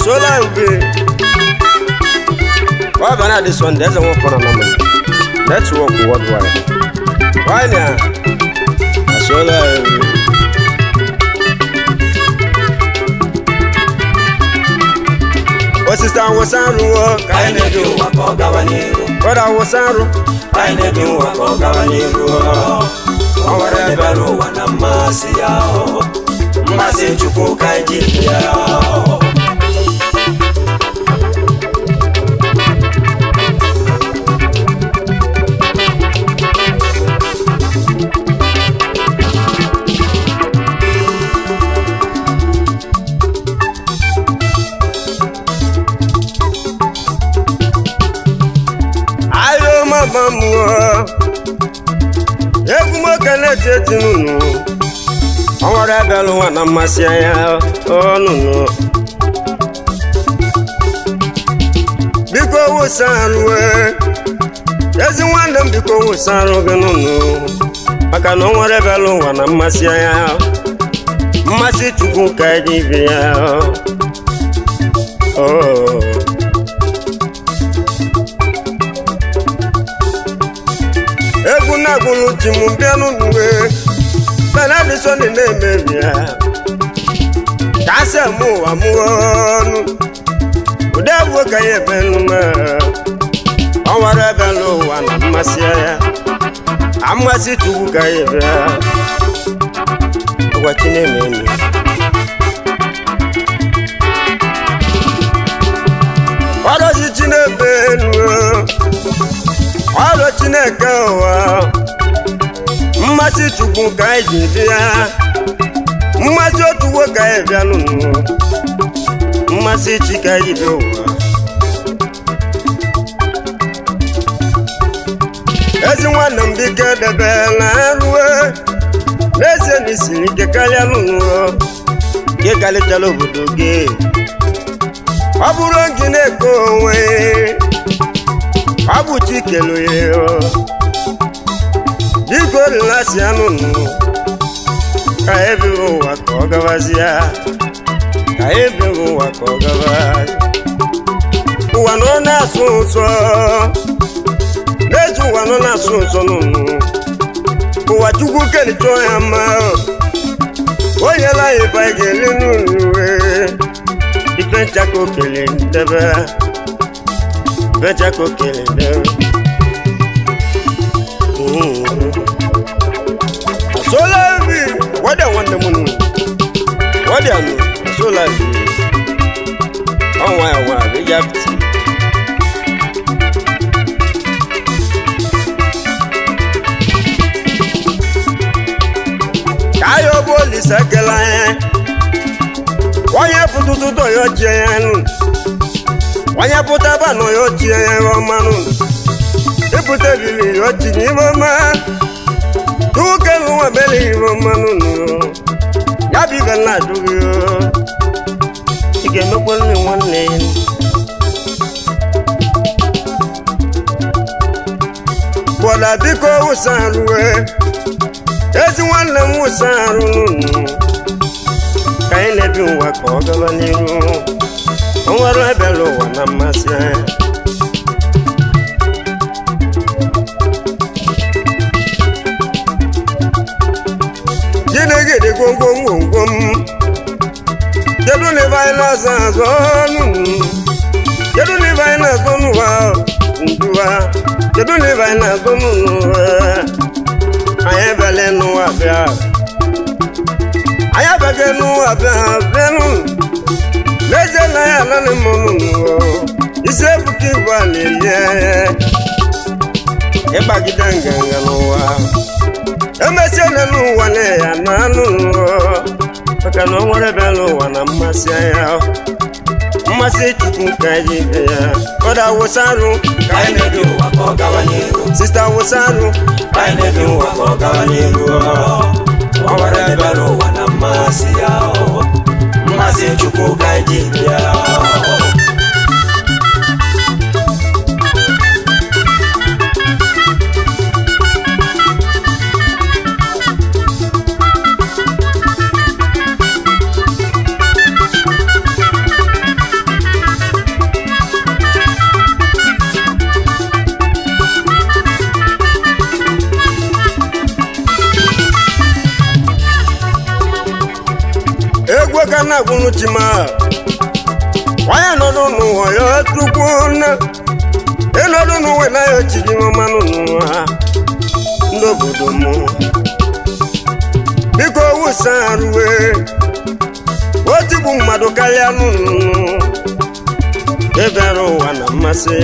asola ube ọ bịa na dị sọnde eze nwekọrọ na mma netwọk worldwide nwanyị a asola ube osisi awụsa arụwo ka anyị na-ebi ụwa ka ọ gawa n'iru ọdụ awụsa arụ anyị na-ebi ụwa ka ọ gawa n'iru ọ nwere ebere ụwa na mmasị ya mmasị chukwu ka anyị ji ya ayo mama mụọ egwu nwoke na-eti eti nụnụ ọ nwere ebe ụwa na mmasị anya ọnụnụ biko wụsa arụ ezi nwanne m biko wụsa arụ gị nụnụ maka na ọ nwere ebe ụwa na mmasị anya mmasị chukwu ka eji bi ya oh. egwu na-agwụlụ ji m bịanụ n'uwe benedison na-emebi ya ka asị mụ ụwa mụọ ọnụ ụdị egwu ka ya ebe nnume ọ nwere ebe n'ụwa na mmasị ya amasị chukwu ka ya ebe ya ụwa chi na-eme emi ọrọzi chi na-ebe enu ọrụ chineke ụwa mmasị chukwu ka anyị ji bịa mmasị otu nwoke anyị bịa n'ụwa mmasị chi ka anyị bịa ụwa ezi nwanne m biko edebe na rue n'ezie na isiri ike karịa n'ụwa gị karịchara obodo gị ọ bụrụ gị na-eke onwe ọ bụ chikelu ya biko rilasi anụnụ ka ebe ụwa ka ọ gawazie ka ebe ụwa ka ọ gawazie ụwa nọ na-asụ ụsọ n'eji ụwa nọ na-asụ ụsọ nụnụ ụwa chukwu kelitọ ya mma o nyela ya ịba ga-eli n'ụlọ ife nchaka okele ndebe beja ko kele dẹ. Sola bi wadi àwọn dẹmu nu wadi àná sola bi àwọn àwọn àbíjà bìtì. Káyọ̀ bóòlì sẹ́kẹ̀lá yẹn wọ́n yẹ pututu tó yọ jẹ yẹn nù onye pụta banụ ya ochie ya ọmanụ ịpụta ebili ya ochi n'ime ọma tuke nwa bele ihe ọmanụ ya bụ ibe na adụghị ị ga-emekwa nne nwanne ya bọda biko wụsa arụwe ezi nwanne m wụsa arụ n'ụnụ ka anyị na-ebi ụwa ka ọ gaba n'iru o nwere ebere ụwa na mmasị anya gịnịgịdị gwomgwom gwomgwom kedu na ebe anyị na-azọ azọ nụnụ kedu na ebe anyị na-azọ n'ụwa nduwa kedu na ebe anyị na-azọ n'ụwa anyị ebele n'ụwa bịa anyị abaghị n'ụwa bịa bịa n'ụlọ n'ezie na ya ananị m n'ụwa isi ebuka ibu a na-elie ịgbagide nganga n'ụwa emesie na n'ụwa na ya na anụ n'ụwa maka na ọ nwere ebe n'ụwa na mmasị anya mmasị chukwu ka anyị ibe ya ọda wụsa arụ ka anyị na-ebi ụwa ka ọ gawa n'iru sista wụsa arụ ka anyị na-ebi ụwa ka ọ gawa n'iru ọ nwere ebere ụwa na mmasị ya mmasị chukwu ka anyị ji bịa na-agwụnụ chima onye nọdụ n'ụwa ya tukwu na ịnọdụ n'ụwa na ya ochiri mmanụ n'ụwa ndị obodo m biko wusa arụwe otigbu mmadụ karịa nụnụ ebere ụwa na mmasị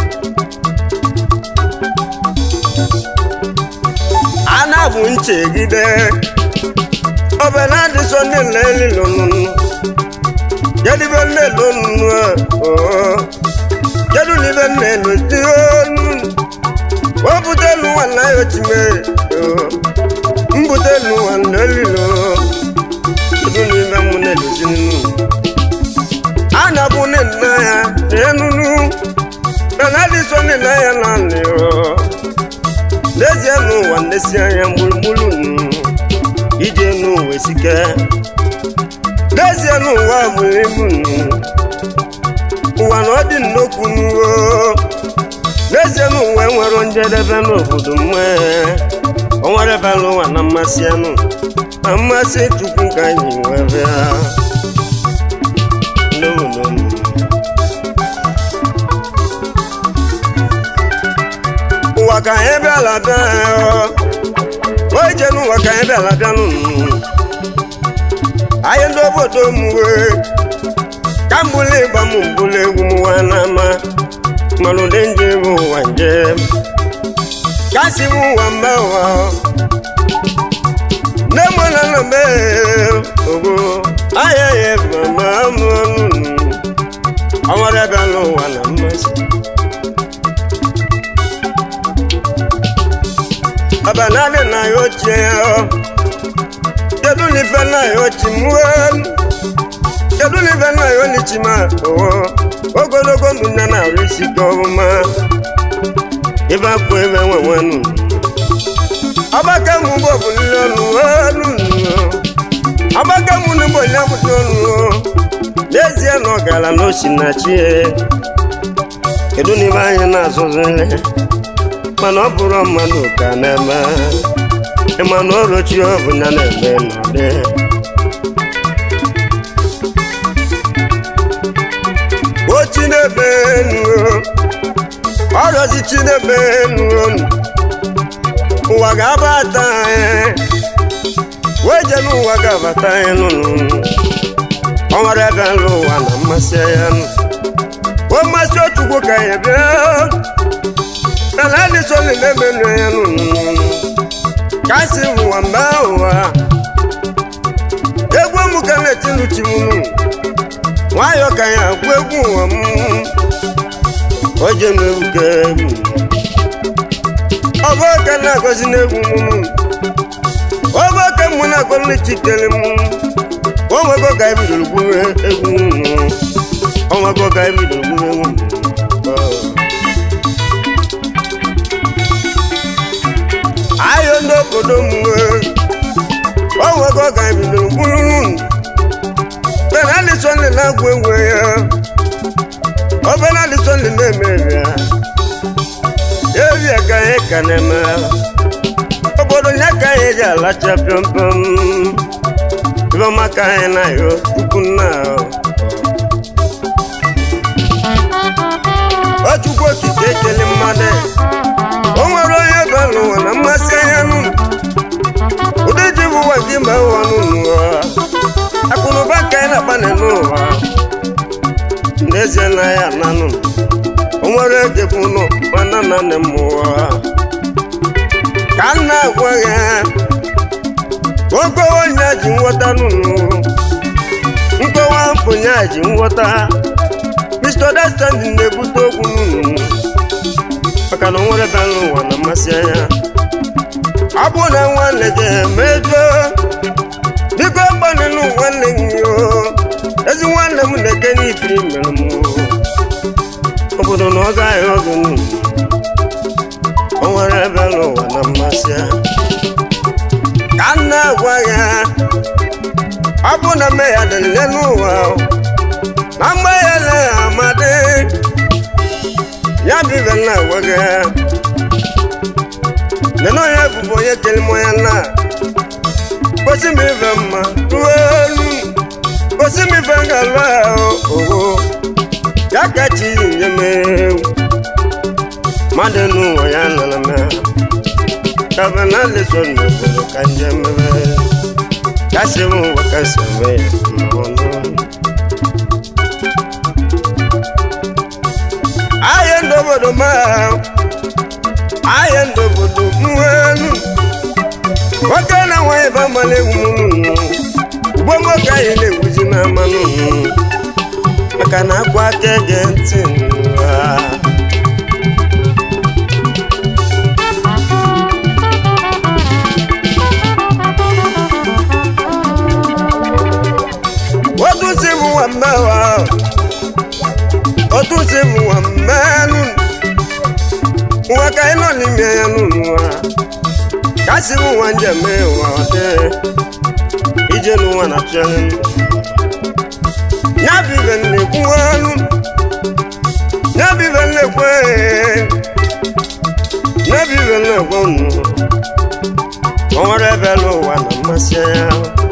a na-abụ nchegide ọbẹ̀lá di sọ nílẹ̀ lílo nùnú jẹ́dí bẹ́ẹ̀ nílẹ̀ lónùnú ẹ̀ ọ́ jẹ́dú ní bẹ́ẹ̀ nílẹ̀ tí ó nù wọ́n bùtẹ́ lu wà láyọ̀ tì mẹ́ ọ́ ń bùtẹ́ lu wà nílẹ̀ lílo jẹ́dú ní bẹ́ẹ̀ mú nílẹ̀ sí nínú. anabu ní nà ya ẹ̀ nùnú bẹ́ẹ̀ di sọ nílẹ̀ yẹn náà ni ọ́ lẹ́sẹ̀ nù wà lẹ́sẹ̀ yẹn múlùmúlù nù ije n'ụwa esike n'ezie n'ụwa bụrụ ibu nụ ụwa na ọ dị nnokwu n'uwo n'ezie n'ụwa enwere njedebe n'obodo mma o nwere ebe n'ụwa na mmasị anụ na mmasị chukwu ka anyị wee bịa n'obodo m ụwa ka anyị bịala bịa onye je n'ụwa ka anyị bịala bịa n'ụnụ anyị ndị obodo m wee ka mbụla ịgba m mbụla egwu m nwa n'ama mana ụdị nje bụ ụwa njem ka si m ụwa mba ụwa nne m na nna m ogo ahịa ya mama m ọnụ ọnwara bịa n'ụwa na mmasị abanade na yo tiɛ kedu ni fɛn na yo ti muɛn kedu ni fɛn na yo ni ti ma ɔwɔ ogologo mu nana risi gɔma iba ko ebe wɛwɛnu abaka mu bɔ bulilɔnu ɛnu abaka mu ni bɔ nyamu tɔnu lezie nɔ gala no sinatsie kedu ni ba yɛ na zɔzɔ lɛ mana ọ bụrụ mmadụ ka na-eme ịmana ọrụchi ọbụ ya na-eme n'ụdị o chinebe nuo ọrọzi chinebe nuo ụwa ga-abata anyị wee je n'ụwa ga-abata anyị nụnụ ọ nwere ebe nlụ ụwa na mmasị ya nụ o mmasị otukwu ka ya bịa alali sọli lẹmẹnu ẹnu kasi wa mbà wa egwu mu kana tinu timu nu nwayọ ka ya agwa egwu wa mu oje nu egwu ka egwu ọbọ ka na agọzi n'egwu mu nu ọbọ ka mu na agọ n'echi kele mu onwego ka ebidoro gwuru egwu nu onwego ka ebidoro gwuru egwu mu. ayo ndị obodo m onwego ga ebidoro bụrụ bena adịsọnde na-agwụ egwu ya obena adịsọnde na-emebi ya ebia ka anyị ka na-eme obodo ya ka anyị ji alacha pịọmpịọm ibeọma ka anyị na-ayọ tupu nna o chukwu okike ekele mmadụ o nwere onye ba n'ụwa na mmasị anya nụ ụdị ji bụ ụwa gị mba ụwa n'ụwa akụnụba ka anyị na-akpana n'ụwa n'ezie na ya nanụ o nwere ege bụ nọ mana na nne m ụwa ka m na-agwa ya oge onye ji nghọta nụnụ nkọwa mpụnya ji nghọta Mr. Understanding na-ebute okwu nụnụ maka na o nwere ba n'ụwa na mmasị anya ọ bụ na nwanne gị emejọ biko gbanịnụ nwanne gị o ezi nwanne m na-eke n'ife mere m obodo na ọ gaghị oge nụ o nwere ebe n'ụwa na mmasị ya ka m na-agwa ya ọ bụ na mme ya dịrịle n'ụwa na mgbe ya le amadị ya bụ ibe na-agwa gị nene onye bụbụ onye kere m ya na gosi m ibe mma ruo elu gosi m ife ngalụ ogo ya ka chi nye m ewu mmadụ n'ụwa ya nọrọ m kaba na leso n'obodo ka njem mere kasị m ụwa kasị eme ya n'ọnụ ahịa ndị obodo ma ahịa ndị obodo mwenu nwoke na nwaanyị bụ amalị egwu ugbo nwoke anyị na-egwuzi na mmanụ maka na akwa aka ege ntị n'ụwa otu si bụ nwa mmewa otu si bụ nwa mmenụ nwa ka anyị nọ n'ime ya n'ụwa ka si bụ nwa njem ụwa dị ije n'ụwa na chọrọ ya bụ ibe nnekwu ọnụ ya bụ ibe nnekwu ya bụ ibe nnekwu ọnụ o nwere ebe n'ụwa na mmasị ya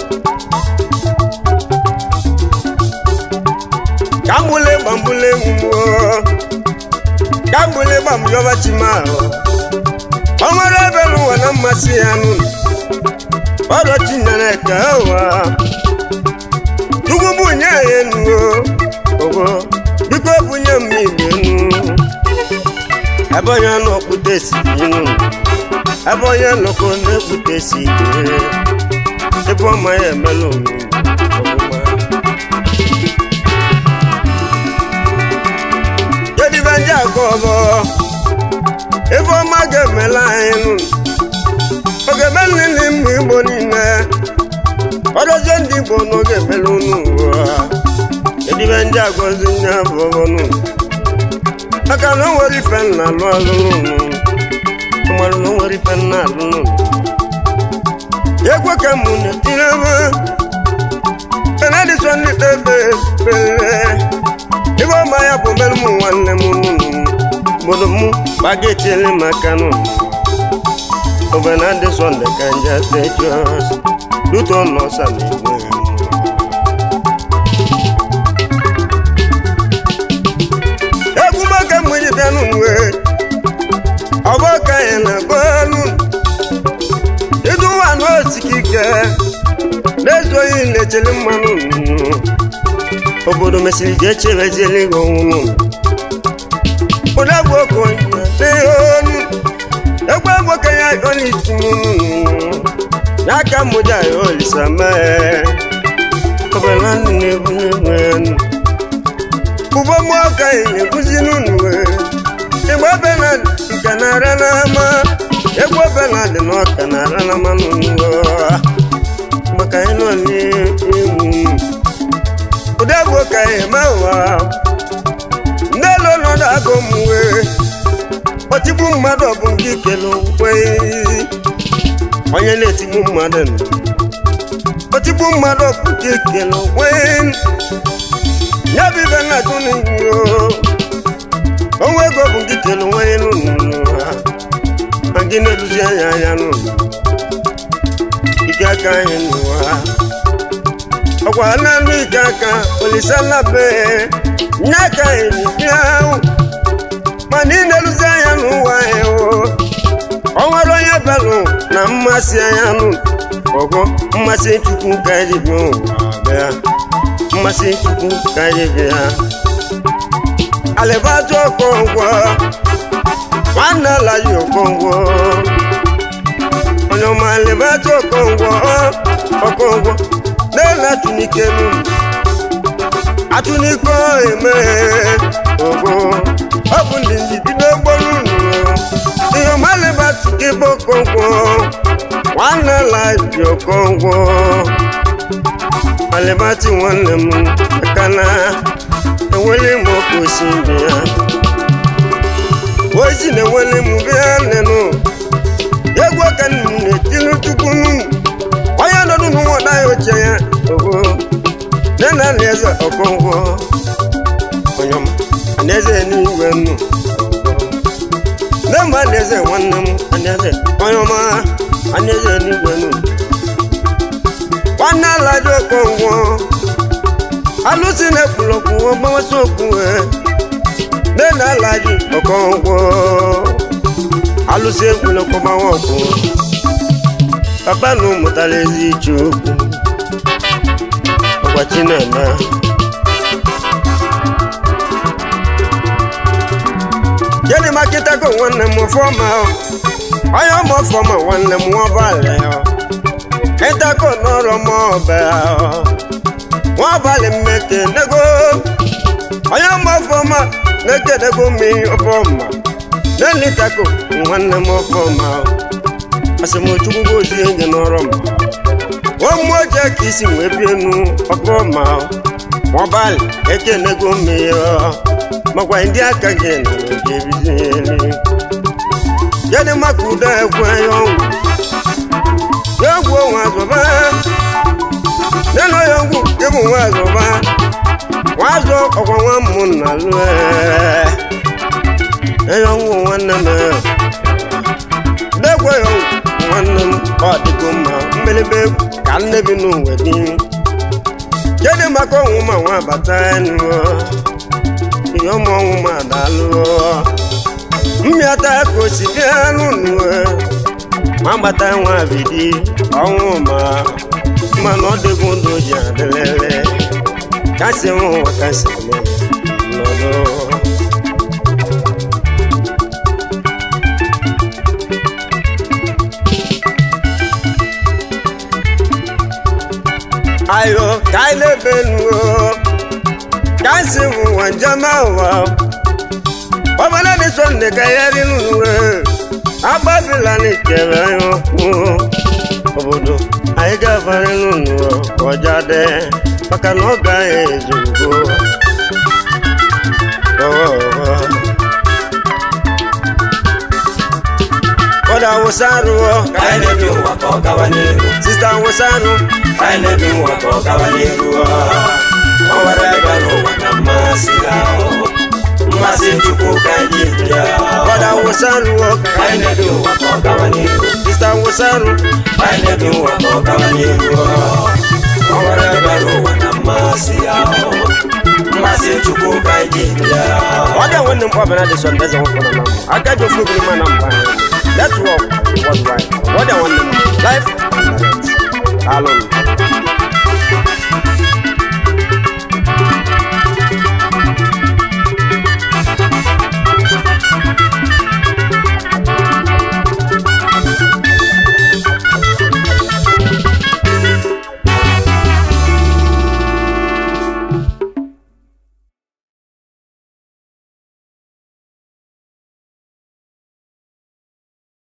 kambule gbambule nwuo kambule gbamjọba chimahụ o nwere ebe n'ụwa na mmasị ya nụ ọdọ chinyere ka ụwa chukwu bunye ya enu ogo biko bunye m igbe enu ebe onye n'okpute si inu ebe onye nọkọ na-ekpute si ike ebe ọma ya emela omume ndị akọ ọbọ ebe ọma ga-emela anyị nụ ọ ga-eme nlele mma igbo niile ọdọzie ndị igbo na ọ ga-emela unu ụwa edibe ndị agọzi nye bụ ọbọnụ maka na o nwere ife nna alụ alụ nụ nwere na o nwere ife nna alụ nụ egwe ka mụ na-etiri ebe benedison ndị kpebe kpere ibe ọma ya bụ mere m nwanne m nụnụ obodo m gbagetiele maka nụ obenadị sọnde ka nje tejos luto nọsa na igwe egwu maka mgbe bịa n'uwe ọgbọ ka ya na bọọlụ iduwa n'osikike na-ezoghị lechele mmanụ nnụnụ obodo mesịrị jee chebeziele gị ọnwụnụ ụdagbu okenye n'ihe onu egwu agboke ya onitunu n'aka mmụja ya olisa mee ọbụla ndụ na-egwu n'egwu enu ugbo mmụọ ka ya na-eguzi n'unu igbe benad nke na-ara n'ama egwu benad na ọka na-ara n'ama n'ụlọ maka ịnọ n'ihu ụdagbu ka ya eme ụwa ndị elu ọnọdụ agụ mwe otigbu mmadụ ọ bụ nke ikele okwe onye na-etigbu mmadụ nọ otigbu mmadụ ọ bụ nke ikele okwe ya bụ ibe na-atụ n'iwu onwe ego bụ nke ikele onwe ya n'ụlọ ma gị na-eruzi anya anya n'ụlọ ike aka anyị n'ụwa ọkwa naanị ike aka olisalabe nye aka enyi bịa mana ị na-eruzi anya n'ụwa ya o nwere onye belụ na mmasị anya nụ ọgụ mmasị chukwu ka anyị bịa ụwa bịa mmasị chukwu ka anyị bịa alịbajụ ọkọngwọ nwanne ala yi ọkọngwọ onye ọma alịbajụ ọkọngwọ ọkọngwọ na-ele atụnike n'ụlọ atụnike eme ogo ọ bụ ndị ndị bido gboro unu ihe ọmalịbatụ gị bụ ọkọngwọ nwanne ala ji ọkọngwọ alịbatị nwanne m aka na enwele m ọkụ osi ndị ya ozi na-enwele m bịa nenụ egwu aka m na-etili tupu onye nọdụ n'ụwa ya oche ya ogo nne na nna eze ọkọngwọ onye ọma anaeze n'igwe nnu nne mba anaeze nwanne m anaeze onye ọma anaeze n'igwe nnu nwanne ala dị ọkọngwọ alụsị na-ekwuru okwu ọgbamasị okwu nne na alaji ọkọngwọ alụsị ekwuru okwu ọgbawa okwu papa na ụmụtara ezi iche okwu ọgbachi na-eme gịnị ma kịtago nwanne m ọfọma onye ọma ọfọma nwanne m nwabalị ịtago n'ọrụ m ọbẹ nwabalị mmeke nego onye ọma ọfọma na-ekenego mmiri ọfọma na-elitago nwanne m ọfọma asịmochukwu gozie gị n'ọrụ m ụmụ oje ka isi wee bie nu ọfọma nwabalị ekenego mmiri makwa ndị aka gị na oge ebizieli yadị maka udo egwu ya ọgwụ ya egwu onwe azụba nenu ya ọgwụ ịbụ nwa azụba nwa azụ ọkwa nwa mmụ na lụọ ya ọgwụ nwanne m degwe ya ọgwụ nwanne m ọ dịgo mma mmelebe ka nne bi n'ụwa dị yadị maka ọnwụ ma nwa bata enu ihe ọmụ ọnwụ ma daalụ mmịata ka o si bịa n'ụlọ ma gbata nwa bidi ọnwụ ma mana ọ dịgo ndụ ji adịlele kasị nwa ụwa kasị nọdụ ayo ka anyị na-ebe nuo kasi mu wanjama wa ọbana ni sọnde kayari nùwẹ agbábìlà ni kẹrẹ yọ kún obodo ayigafari nùnú ọjà dẹ bákanná ọgá ezugbo ọwọwọ. kọ́dà wosaru ọ ka anyị na-ebi ụwa ka ọ gawa n'iru sista wosaru ka anyị na-ebi ụwa ka ọ gawa n'iru ọ nwere ebe n'ụwa na mmasị ya mmasị chukwu ka anyị bịa kọ́dà wosaru ọ ka anyị na-ebi ụwa ka ọ gawa n'iru sista wosaru ka anyị na-ebi ụwa ka ọ gawa n'iru ọ nwere ebe n'ụwa na mmasị ya mmasị chukwu ka anyị bịa ọ dị nwanne m kpọbara dị sọnde eze nwoke nọ na mbụ aka ji ofu ogiri ma na mba anyị